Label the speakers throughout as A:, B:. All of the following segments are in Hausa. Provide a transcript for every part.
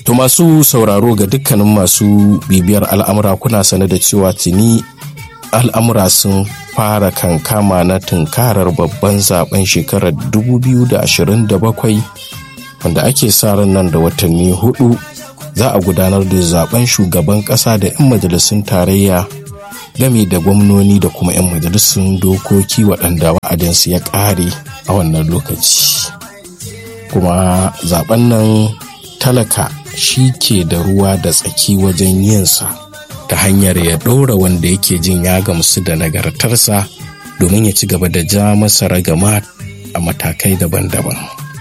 A: To masu sauraro ga dukkanin masu bibiyar al'amura kuna sane da cewa tuni al'amura sun fara kankama na tunkarar babban zaben shekarar 2027 wanda ake sa ran nan da watanni hudu za a gudanar da zaben shugaban kasa da 'yan majalisun tarayya game da gwamnoni da kuma 'yan majalisun dokoki waɗanda wa'adinsu ya ƙare a wannan lokaci kuma zaben nan talaka shi ke da ruwa da tsaki wajen yinsa ta hanyar ya ɗora wanda yake jin ya gamsu da nagartarsa domin ya ci gaba da ja masa ragama a matakai daban-daban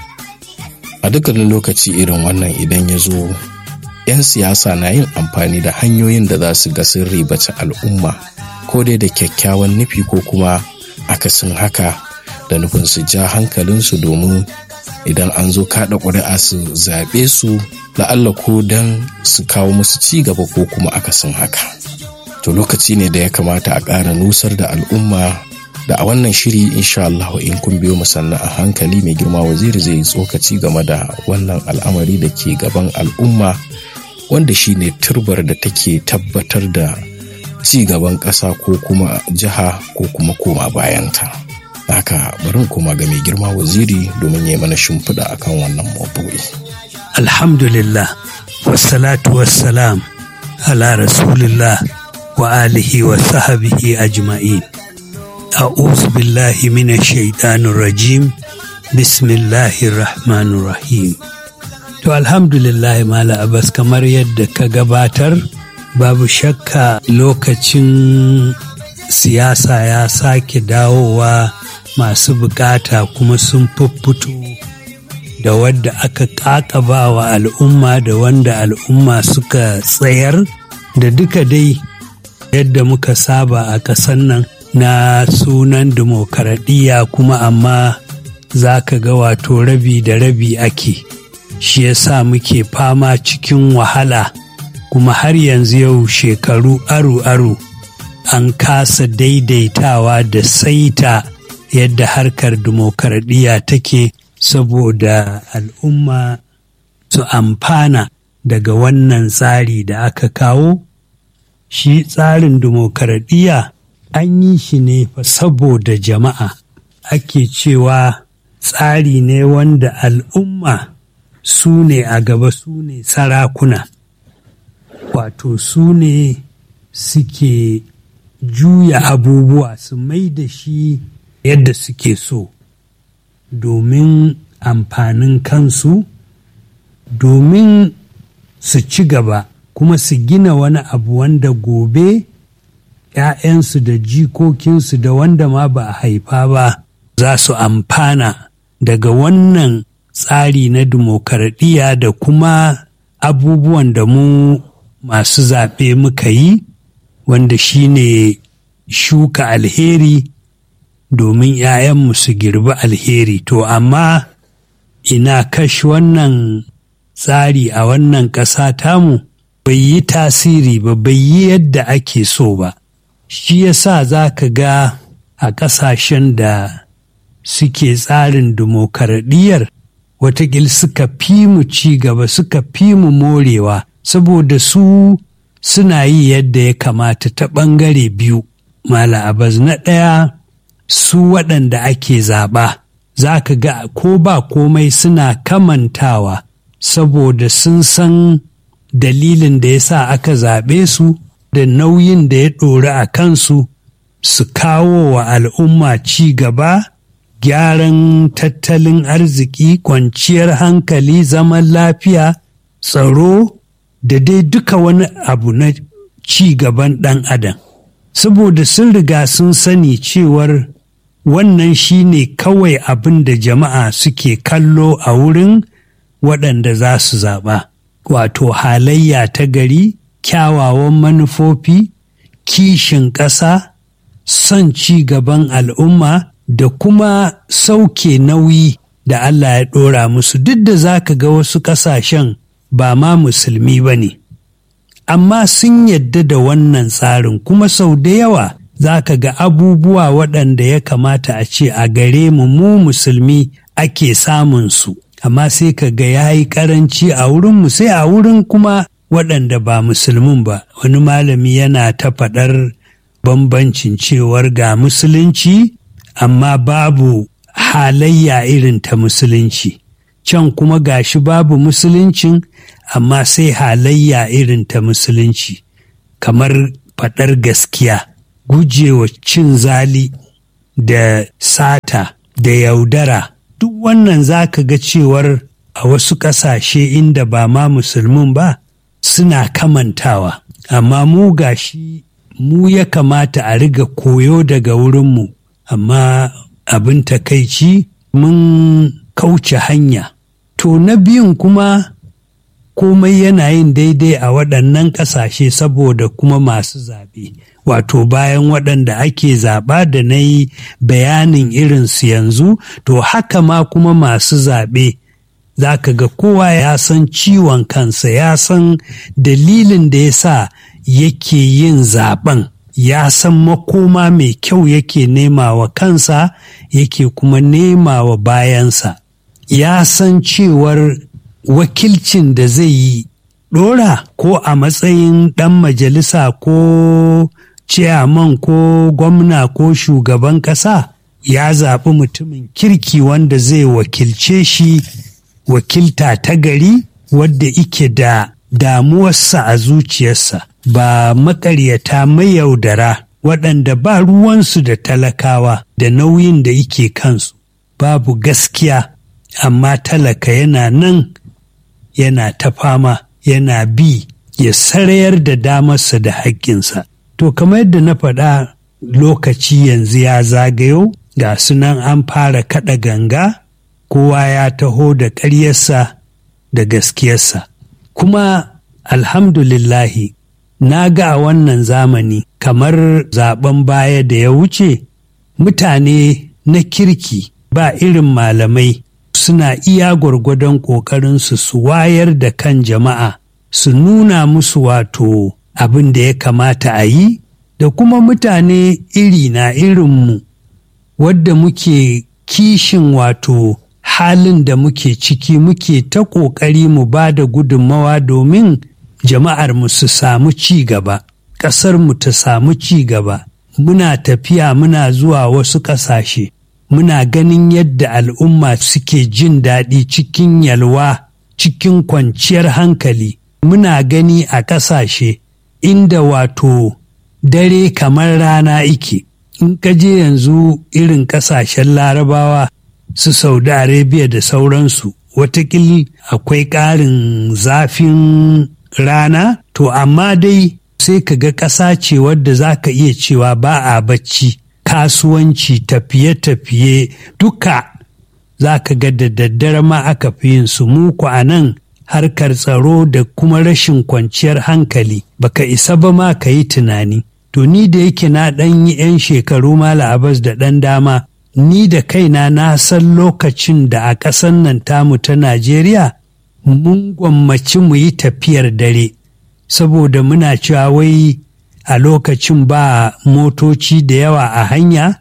A: a dukkanin lokaci irin wannan idan ya zo 'yan siyasa na yin amfani da hanyoyin da za su ga sun ribaci al'umma ko dai da kyakkyawan nufi ko kuma akasin haka da nufin su ja hankalinsu domin idan an zo kaɗa ƙuri'a su zaɓe su la'alla ko don su kawo musu ci gaba ko kuma akasin haka to lokaci ne da ya kamata a ƙara nusar da al'umma da a wannan shiri insha Allah in kun biyo mu sannan a hankali mai girma waziri zai tsokaci game da wannan al'amari da ke gaban al'umma wanda shine turbar da take tabbatar da ci gaban ƙasa ko kuma jiha ko kuma koma bayanta. haka bari koma ga mai girma waziri domin ya mana shimfiɗa akan wannan maudu'i.
B: Alhamdulillah, wassalatu wassalam ala rasulillah wa alihi wa sahabihi ajma'in. A'udhu billahi minash shaitanir rajim. Bismillahir rahmanir rahim. To alhamdulillah Mala Abbas kamar yadda ka gabatar babu shakka lokacin siyasa ya sake dawowa masu bukata kuma sun fuffuto da wadda aka kakaba wa al'umma da wanda al'umma suka tsayar da duka dai yadda muka saba a ƙasar nan na sunan dimokuraɗiyya kuma amma za ka ga wato rabi da rabi ake shi yasa muke fama cikin wahala kuma har yanzu yau shekaru aru-aru an kasa daidaitawa da saita yadda harkar dimokuraɗiyya take saboda al'umma su amfana daga wannan tsari da aka kawo shi tsarin dimokuraɗiyya an yi shi ne fa saboda jama'a ake cewa tsari ne wanda al'umma su ne a gaba su ne sarakuna wato su ne suke juya abubuwa su mai da shi yadda suke so domin amfanin kansu domin su ci gaba kuma su gina wani abu wanda gobe ‘ya'yansu da jikokinsu da wanda ma ba a haifa ba za su amfana daga wannan tsari na dimokuraɗiyya da kuma abubuwan da mu masu zaɓe muka yi wanda shine shuka alheri domin ‘ya'yanmu su girbi alheri to amma ina kashi wannan tsari a wannan ƙasa tamu bai yi tasiri ba bai yi yadda ake so ba shi yasa za ka ga a ƙasashen da suke tsarin dimokuraɗiyyar watakil suka fi mu ci gaba suka fi mu morewa saboda su suna yi yadda ya kamata ta ɓangare biyu mala abaz na ɗaya su waɗanda ake zaɓa za ka ga ko ba komai suna kamantawa saboda sun san dalilin da ya sa aka zaɓe su da nauyin da ya ɗori a kansu su kawo wa al'umma ci gaba gyaran tattalin arziki kwanciyar hankali zaman lafiya tsaro da dai duka wani abu na ci gaban ɗan adam saboda sun riga sun sani cewar wannan shi ne kawai abin da jama'a suke kallo a wurin waɗanda za su zaɓa wato halayya ta gari kyawawan manufofi kishin ƙasa son ci gaban al'umma da kuma sauke nauyi da Allah ya ɗora musu duk da za ka ga wasu ƙasashen ba ma musulmi ba ne amma sun yadda da wannan tsarin kuma sau da yawa za ka ga abubuwa waɗanda ya kamata a ce a gare mu mu musulmi ake samun su amma sai ka ga ya yi karanci a wurinmu sai a wurin kuma waɗanda ba musulmin ba wani malami yana ta faɗar bambancin cewar ga musulunci amma babu halayya irin ta musulunci can kuma gashi babu musuluncin amma sai halayya irin ta musulunci kamar faɗar gaskiya gujewa cin zali da sata da yaudara duk wannan za ka ga cewar a wasu ƙasashe inda ba ma musulmin ba suna kamantawa amma mu gashi mu ya kamata a riga koyo daga wurinmu amma abin takaici mun kauce hanya to na biyun kuma komai yana yin daidai a waɗannan ƙasashe saboda kuma masu zaɓe wato bayan waɗanda ake zaɓa da na yi bayanin irinsu yanzu to haka ma kuma masu zaɓe za ka ga kowa ya san ciwon kansa ya san dalilin da ya sa yake yin zaɓen ya san makoma mai kyau yake nema wa kansa yake kuma nema wa bayansa ya san cewar wakilcin da zai yi ɗora ko a matsayin ɗan majalisa ko ciyaman ko gwamna ko shugaban ƙasa ya zaɓi mutumin kirki wanda zai wakilce shi wakilta ta gari wadda ike da damuwarsa a zuciyarsa ba maƙaryata mai yaudara waɗanda ba ruwansu da talakawa da nauyin da ike kansu babu gaskiya amma talaka yana nan yana ta fama yana bi ya sarayar da damarsa da haƙƙinsa. To kamar yadda na faɗa lokaci yanzu ya zagayo ga sunan an fara kaɗa ganga kowa ya taho da ƙaryarsa da gaskiyarsa. Kuma alhamdulillahi na ga a wannan zamani kamar zaben baya da ya wuce mutane na kirki ba irin malamai suna iya gwargwadon ƙoƙarinsu su wayar da kan jama'a su nuna musu wato abin da ya kamata a yi da kuma mutane iri na irinmu wadda muke kishin wato halin da muke ciki muke ta ƙoƙari mu ba da gudunmawa domin jama'ar mu su samu ci gaba ƙasar mu ta samu ci gaba muna tafiya muna zuwa wasu ƙasashe muna ganin yadda al'umma suke jin daɗi cikin yalwa cikin kwanciyar hankali muna gani a ƙasashe inda wato dare kamar rana ike in ka je yanzu irin ƙasashen larabawa su saudi arabia da sauransu watakil akwai ƙarin zafin rana to amma dai sai ka ga ƙasa ce wadda za ka iya cewa ba a bacci kasuwanci tafiye-tafiye duka za ka ga da daddare ma aka fi yin su muku a nan harkar tsaro da kuma rashin kwanciyar hankali baka isa ba ma ka yi tunani to ni da yake na ɗan yi 'yan shekaru mala abas da ɗan dama ni da kaina na san lokacin da a ƙasan nan tamu ta najeriya mun gwammaci mu yi tafiyar dare saboda muna cewa wai a lokacin ba motoci da yawa a hanya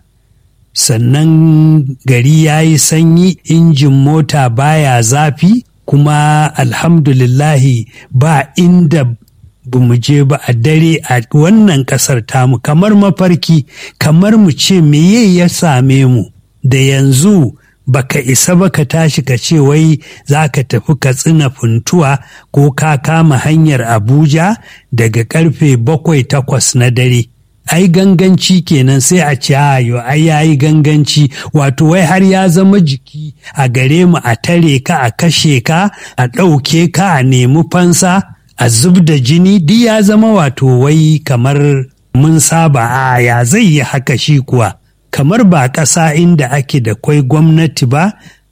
B: sannan gari ya yi sanyi injin mota baya zafi kuma alhamdulillahi ba inda ba mu je ba a dare a wannan ƙasar tamu kamar mafarki kamar mu ce meye ya same mu da yanzu baka isa ba ka tashi ka ce wai za ka tafi ka tsina funtuwa ko ka kama hanyar abuja daga karfe bakwai takwas na dare ai ganganci kenan sai a ce ayo ai yayi ganganci wato wai har ya zama jiki a gare mu a tare ka a kashe ka a ɗauke ka a nemi fansa a zub da jini duk ya zama wato wai kamar mun saba a ya zai yi haka shi kuwa kamar ba ƙasa inda ake da kwai gwamnati ba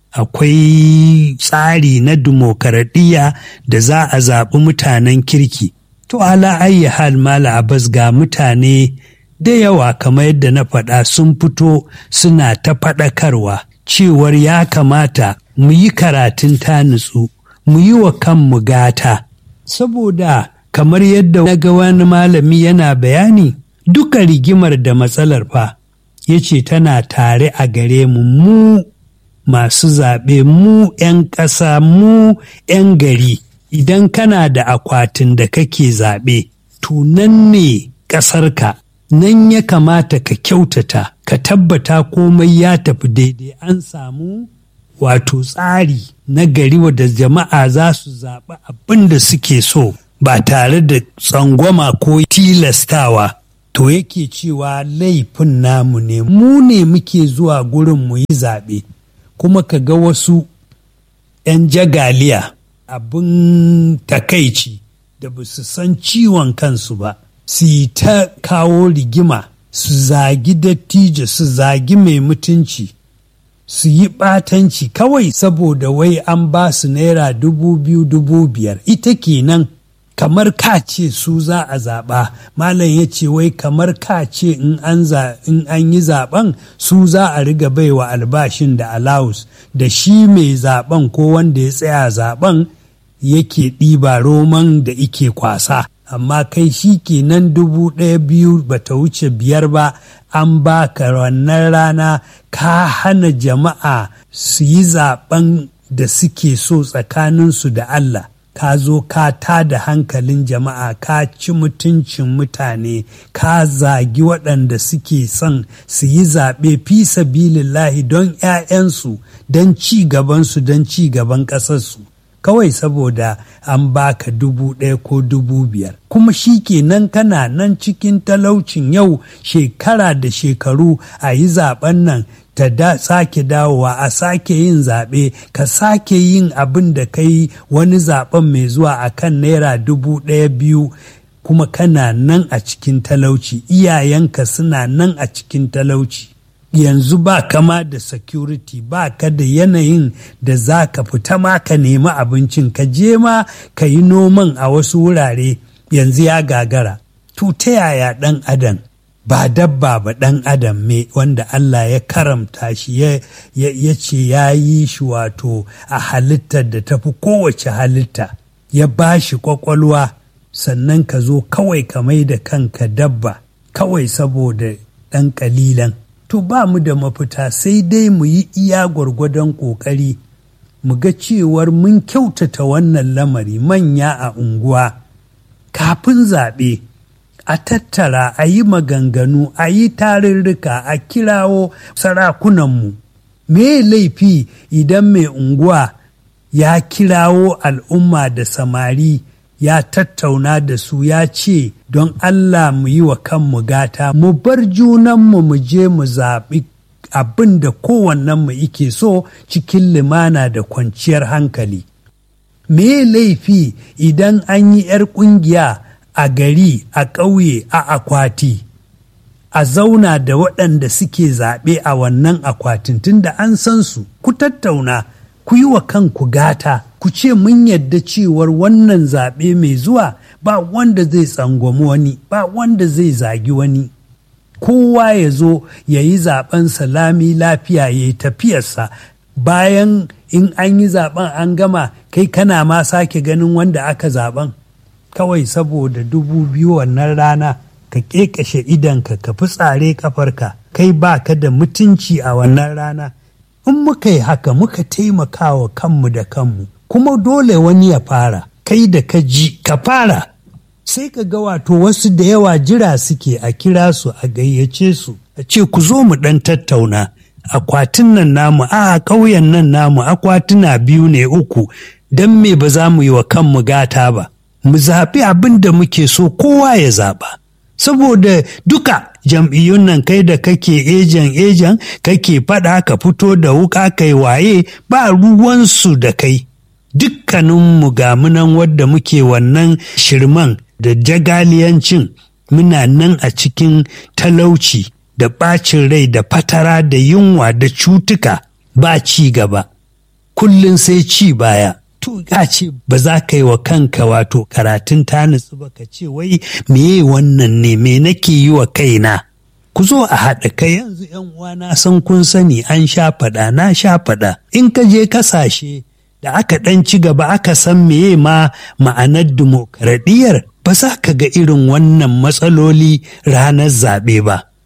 B: akwai tsari na dimokuraɗiyya da za a zaɓi mutanen kirki to ala ayi hal mala abbas ga mutane da yawa kamar yadda na faɗa sun fito suna ta faɗakarwa cewar ya kamata mu yi karatun ta nutsu mu yi wa kanmu gata saboda kamar yadda na ga wani malami yana bayani duka rigimar da matsalar fa ya ce tana tare a gare mu mu masu zaɓe mu 'yan ƙasa mu 'yan gari idan kana da akwatin da kake zaɓe to nan ne ƙasarka nan ya kamata ka kyautata ka tabbata komai ya tafi daidai an samu wato tsari na gari wadda jama'a za su zaɓi abin da suke so ba tare da tsangwama ko tilastawa to yake cewa laifin namu ne mu ne muke zuwa gurin mu yi zaɓe kuma ka ga wasu 'yan jagaliya abin takaici da ba su san ciwon kansu ba su yi ta kawo rigima su zagi dattijo su zagi mai mutunci su yi ɓatanci kawai saboda wai an ba su naira dubu biyu dubu biyar ita kenan kamar ka ce su za a zaɓa malam ya ce wai kamar ka ce in an yi zaɓen su za a riga baiwa albashin da alawus da shi mai zaɓen ko wanda ya tsaya zaɓen yake ɗiba roman da ike kwasa amma kai shi kenan dubu ɗaya biyu bata wuce biyar ba an baka wannan rana ka hana jama'a su yi zaɓen da suke so tsakaninsu da Allah ka zo ka tada hankalin jama'a ka ci mutuncin mutane ka zagi waɗanda suke son su yi zaɓe fi sabilillahi don 'ya'yansu don ci gabansu don ci gaban ƙasarsu kawai saboda an baka dubu ɗaya ko dubu biyar kuma shi kenan kana nan cikin talaucin yau shekara da shekaru a yi zaben nan ta da sake dawowa a sake yin zaɓe ka sake yin abin da ka yi wani zaben mai zuwa a kan naira dubu ɗaya biyu kuma kana nan a cikin talauci iyayenka suna nan a cikin talauci yanzu ba kama da security ba ka da yanayin da za ka fita ma ka nemi abincin ka je ma ka yi noman a wasu wurare yanzu ya gagara to ta yaya ɗan adam ba dabba ba ɗan adam me wanda Allah ya karamta shi ya ce ya yi shi wato a halittar da tafi kowace halitta ya ba shi kwakwalwa sannan ka zo kawai ka mai da kanka dabba kawai saboda ɗan ƙalilan to ba mu da mafita sai dai mu yi iya gwargwadon ƙoƙari mu ga cewar mun kyautata wannan lamari manya a unguwa kafin zaɓe a tattara a yi maganganu a yi tarurruka a kirawo sarakunanmu me laifi idan mai unguwa ya kirawo al'umma da samari ya tattauna da su ya ce don Allah mu yi wa kanmu gata mu bar junanmu mu je mu zaɓi abin da kowannenmu ike so cikin limana da kwanciyar hankali. Me laifi idan an yi 'yar ƙungiya a gari a ƙauye a akwati a zauna da waɗanda suke zaɓe a wannan akwatin tunda an san su ku tattauna ku yi wa kanku gata ku ce mun yadda cewar wannan zaɓe mai zuwa ba wanda zai tsangwami wani ba wanda zai zagi wani kowa ya zo ya yi zaɓen salami lafiya ya yi tafiyarsa bayan in an yi zaɓen an gama kai kana ma sake ganin wanda aka zaɓen kawai saboda dubu biyu wannan rana ka ƙeƙashe idanka ka fi tsare kafarka kai ba ka da mutunci a wannan rana in muka yi haka muka taimaka wa kanmu da kanmu kuma dole wani ya fara kai da ka ji ka fara sai ka ga wato wasu da yawa jira suke a kira su a gayyace su a ce ku zo mu ɗan tattauna akwatin nan namu a ƙauyen nan namu akwatuna biyu ne uku don me ba za mu yi wa kanmu gata ba mu zaɓi abin da muke so kowa ya zaɓa saboda duka jam'iyyun nan kai da kake ejan ejan kake faɗa ka fito da wuka kai waye ba ruwansu da kai dukkaninmu ga munan wadda muke wannan shirman da jagaliyancin muna nan a cikin talauci da ɓacin rai da fatara da yunwa da cutuka ba ci gaba kullum sai ci baya to ka ce ba za ka yi wa kanka wato karatun ta nutsu ba ka ce wai meye wannan ne me nake yi wa kaina ku zo a haɗa kai yanzu yan uwana san kun sani an sha faɗa na sha faɗa in ka je kasashe da aka ɗan ci gaba aka san meye ma ma'anar dimokuraɗiyyar ba za ka ga irin wannan matsaloli ranar zaɓe ba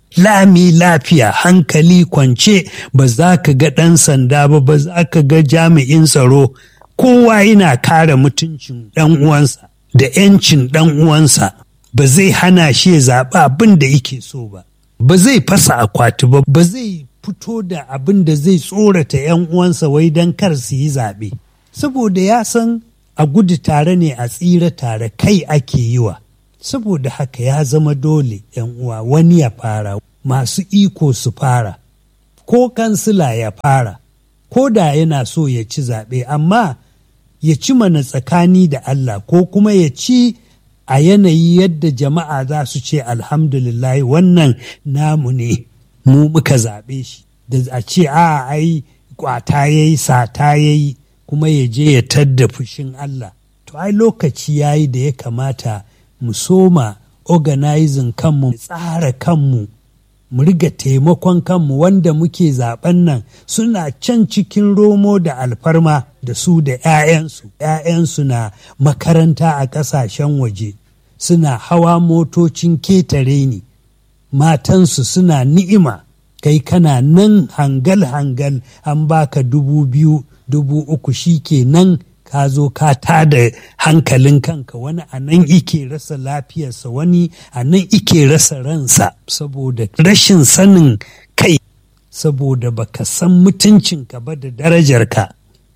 B: lami lafiya hankali kwance ba za ka ga ɗan sanda ba ba za ka ga jami'in tsaro kowa yana kare mutuncin ɗan uwansa da 'yancin ɗan uwansa ba zai hana shi ya zaɓi abin da yake so ba ba zai fasa akwati ba ba zai fito da abin da zai tsorata 'yan uwansa wai don kar su yi zaɓe saboda ya san a gudu tare ne a tsira tare kai ake yi wa saboda haka ya zama dole 'yan uwa wani ya fara masu iko su fara ko kansila ya fara ko da yana so ya ci zaɓe amma ya ci mana tsakani da Allah ko kuma ya ci a yanayi yadda jama'a za su ce alhamdulillah wannan namu ne mu muka zaɓe shi da a ce a ai kwata ya yi sata ya yi kuma ya je ya tadda fushin Allah to ai lokaci ya yi da ya kamata mu soma organizing kanmu tsara kanmu mu riga taimakon kanmu wanda muke zaben nan suna can cikin romo da alfarma da su da 'ya'yansu 'ya'yansu na makaranta a ƙasashen waje suna hawa motocin ketare ni matansu suna ni'ima kai kana nan hangal-hangal an baka dubu biyu dubu uku shi ke nan ka zo ka tada hankalin kanka wani a nan ike rasa lafiyarsa wani a nan ike rasa ransa saboda rashin sanin kai saboda baka san mutuncinka ba da darajarka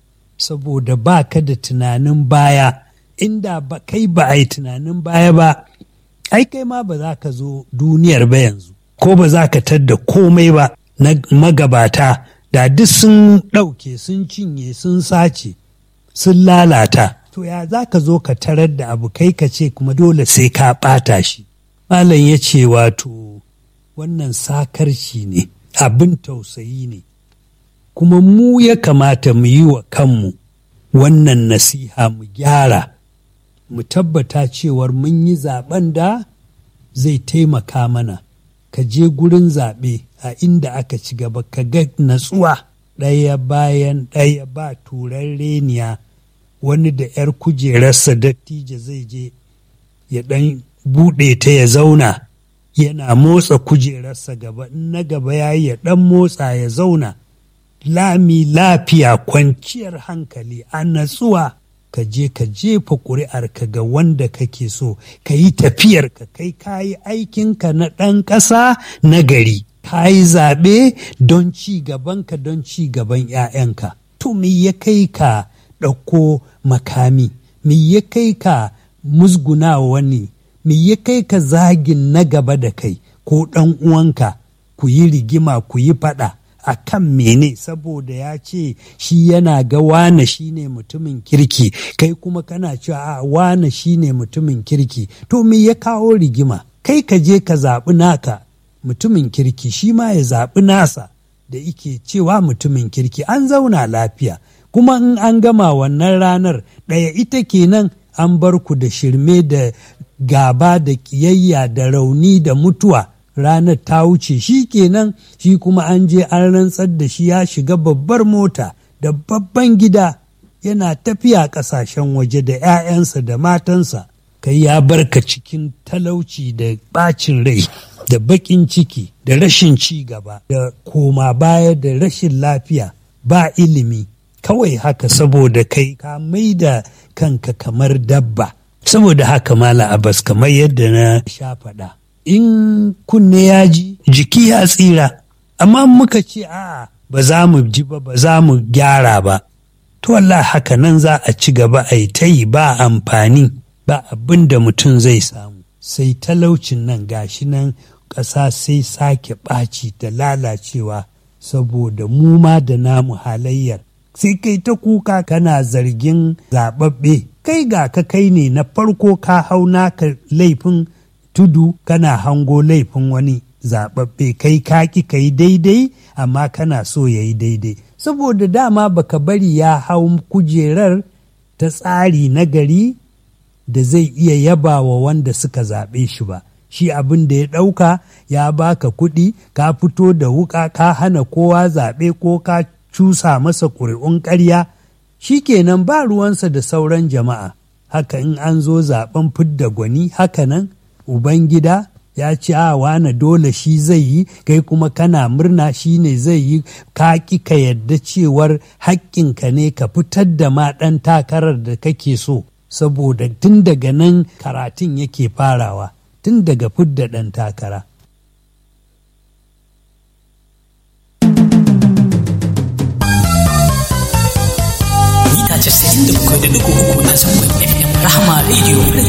B: saboda baka da tunanin baya inda ba kai ba a yi tunanin baya ba ai kai ma ba za ka zo duniyar ba yanzu ko ba za ka tadda komai ba na magabata da duk sun ɗauke sun cinye sun sace sun lalata to ya za ka zo ka tarar da abu kai ka ce kuma dole sai ka ɓata shi malam ya ce wato wannan sakarci ne abin tausayi ne kuma mu ya kamata mu yi wa kanmu wannan nasiha mu gyara mu tabbata cewar mun yi zaben da zai taimaka mana ka je gurin zaɓe a inda aka ci gaba ka ga natsuwa ɗaya bayan ɗaya ba turan reniya wani da 'yar kujerarsa dattijo zai je ya ɗan buɗe ta ya zauna yana motsa kujerarsa gaba in na gaba ya yi ya ɗan motsa ya zauna lami lafiya kwanciyar hankali a natsuwa ka je ka jefa ƙuri'arka ga wanda kake so ka yi tafiyarka kai ka yi aikinka na ɗan ƙasa na gari ka yi zaɓe don ci gabanka don ci gaban 'ya'yanka to me ya kai ka ɗauko makami me ya kai ka musguna wani me ya kai ka zagin na gaba da kai ko ɗan uwanka ku yi rigima ku yi faɗa a kan mene saboda ya ce shi yana ga wane shi ne mutumin kirki kai kuma kana cewa a wane shi ne mutumin kirki to me ya kawo rigima kai ka je ka zaɓi naka mutumin kirki shi ma ya zaɓi nasa da ike cewa mutumin kirki an zauna lafiya kuma in an gama wannan ranar ɗaya ita kenan an bar ku da shirme da gaba da ƙiyayya da rauni da mutuwa ranar ta wuce shi kenan shi kuma an je an rantsar da shi ya shiga babbar mota da babban gida yana tafiya ƙasashen waje da 'ya'yansa da matansa kai ya barka cikin talauci da ɓacin rai da baƙin ciki da rashin ci gaba da koma baya da rashin lafiya ba ilimi kawai haka saboda kai ka mai da kanka kamar dabba saboda haka mala abas kamar yadda na sha faɗa in kunne ya ji jiki ya tsira amma muka ce a'a ba za mu ji ba ba za mu gyara ba to Allah haka nan za a ci gaba a yi ta yi ba amfani ba abin da mutum zai samu sai talaucin nan gashi nan ƙasa sai sake ɓaci da lalacewa saboda mu ma da namu halayyar sai kai ta kuka kana zargin zaɓaɓɓe kai ga ka kai ne na farko ka hau naka laifin tudu kana hango laifin wani zaɓaɓɓe kai kaki ka yi daidai amma kana so ya yi daidai saboda dama baka bari ya hau kujerar ta tsari na gari da zai iya yaba wa wanda suka zaɓe shi ba shi abin da ya ɗauka ya baka kuɗi ka fito da wuƙa ka hana kowa zaɓe ko ka cusa masa ƙuri'un ƙarya shi kenan ba ruwansa da sauran jama'a haka in an zo zaɓen fidda gwani haka nan Ubangida ya ce a wane dole shi zai yi kai kuma kana murna shi ne zai yi ka ƙi ka yadda cewar haƙƙinka ne ka fitar da ma ɗan takarar da kake so saboda tun daga nan karatun yake farawa tun daga fidda ɗan takara.
C: Mita 97.3 a zangon FM Rahama Radio